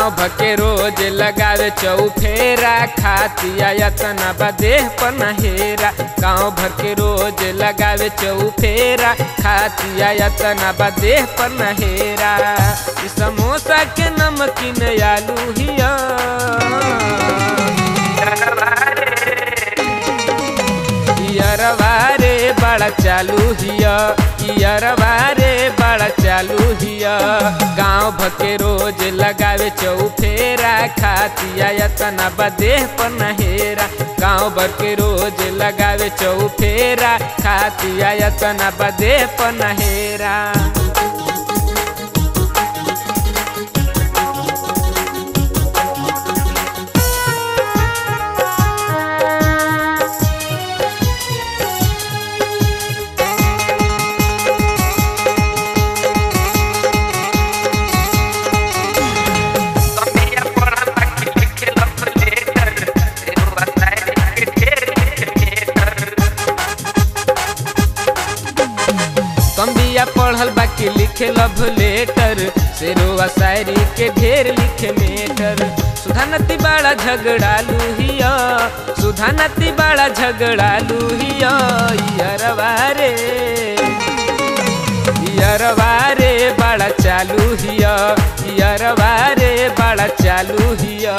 गाँव भके रोज लगावे चौफेरा खातिया यतना बदेह पनहेरा गाँव भर के रोज लगावे चौफेरा खातिया यतना बदेह पनहेरा ई समोसा के नमकीन आलू हिया इयरवा रे बड़ा चालू हिया इयरवा रे बड़ा चालू हिया गाँव भके रोज लगावे चौफेरा खातिया यतना बदेह पनहेरा गाँव भर के रोज लगावे चौफेरा खातिया यतना बदेह पनहेरा कम्बिया पढ़ल बाकी लिखे लव लेटर शेरोवा शायरी के ढेर लिखे मेटर सुधानती बड़ा झगड़ालू हिया सुधानती बड़ा झगड़ालू हिया यरवा रे यरवा रे बड़ा चालू हिया यरवा रे बड़ा चालू हिया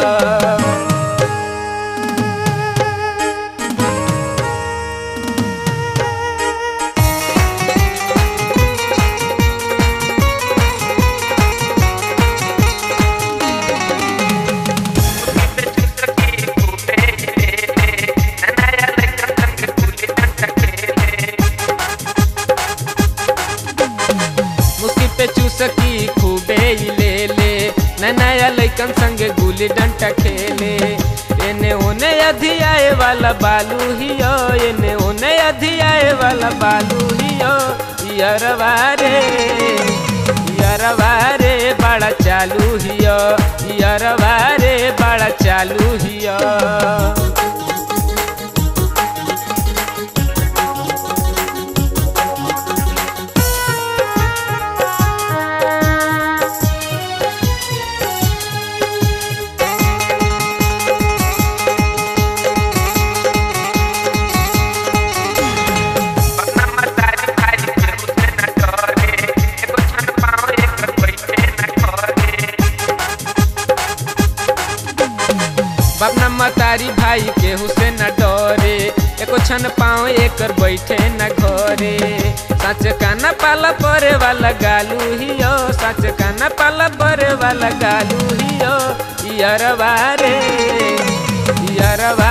मुस्की पे चूसकी खूबे ही ले ले नया लैकन संग गुली डंटा खेले एने ओने अधियाए वाला बालू हियो एने ओने अधियाए वाला बालू हियो यरवा रे यरवा रे बड़ा चालू हियो यरवा रे बड़ा चालू हियो बापना मतारी भाई के हुसे न डरे एको छन पाँव एकर बैठे न घरे सच काना पाला परे वाला गालू हियो सच काना पाला परे वाला गालू हियो यरवा रे यरवा